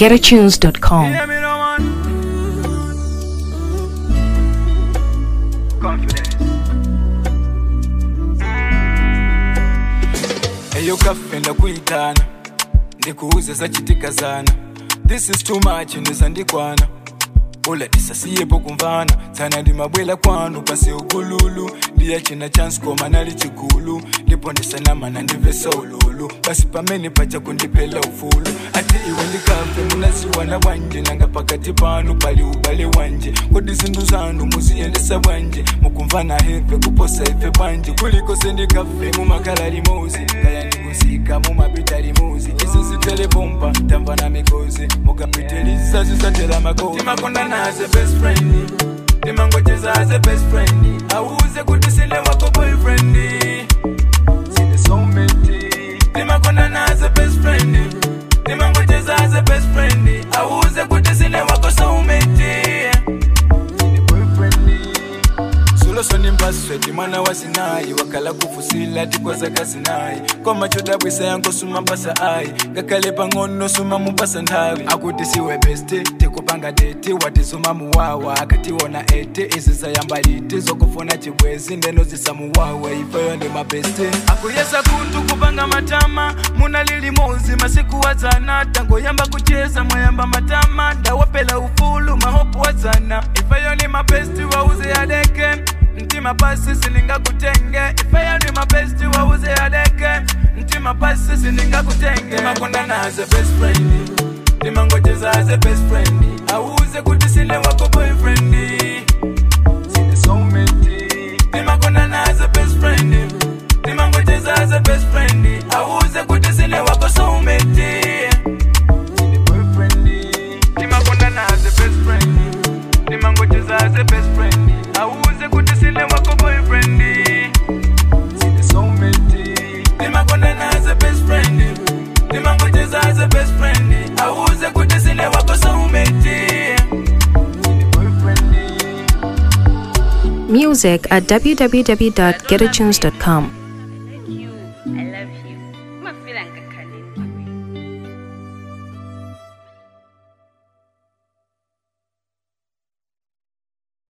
getatunes.com. Hear me no man. Confidence. eyo kaffe ndakwitaana ndikuuze zakitikazana this is too much ndeza ndikwana ola tisasiyepo kumvana sana ndimabwela kwanu pasi ugululu ndiya china chanskoma nali chigulu ndipo ndisanamana ndivesa ululu basi pamene paja kundipela ufulu ati iwe ndikafe munaziwana bwanje nanga pakati panu pali ubale wanje kodi zinthu zanu muziyendesa bwanje mukumvana heve kuposa ife bwanje kuliko sendikafe mumakhala limozi kaya ndikuzika mumapita limuzi izi zitelepompa tamva na mikozi mukapitiliza zizatela makozi timakonda naze best friend timangocheza aze best friend auze kuti sine wako boyfriend sine soulmate timakonda naze best friend timangocheza aze best friend auze kuti sine wako soulmate sine boyfriend sulosoni mbasweti mwana wa sinayi wakala kufusila tikwaza kasinayi koma chodabwisa yanko suma mpasa ayi ngakhale pang'ono suma mupasa nthawi akuti siwe beste tikupanga deti watizuma muwawa akationa ete izi zayamba liti zokufuna chibwezi ndeno zisamuwawa ifeyo ndi mabeste akuyesa kuntu kupanga matama muna lilimozi masiku wazana tangoyamba kucheza mwayamba matama ndawapela ufulu mahopu wazana ifeyo ni mabesti wauze yadeke mtima pasi siningakutenge ifeyo ni mabesti wauze yadeke mtima pasi siningakutenge makonda naze best friend ndimangocheza aze best friend auze kuti sine wako boyfriend sine soulmate ndimakonda naze best friend ndimangocheza aze best friend auze kuti sine wako soulmate sine boyfriend ndimakonda naze best friend ndimangocheza aze best friend auze kuti sine wako boyfriend sine soulmate ndimakonda naze best friend ndimangocheza aze best friend auze kuti sine wako soulmate sine boyfriend Music at www.getatunes.com.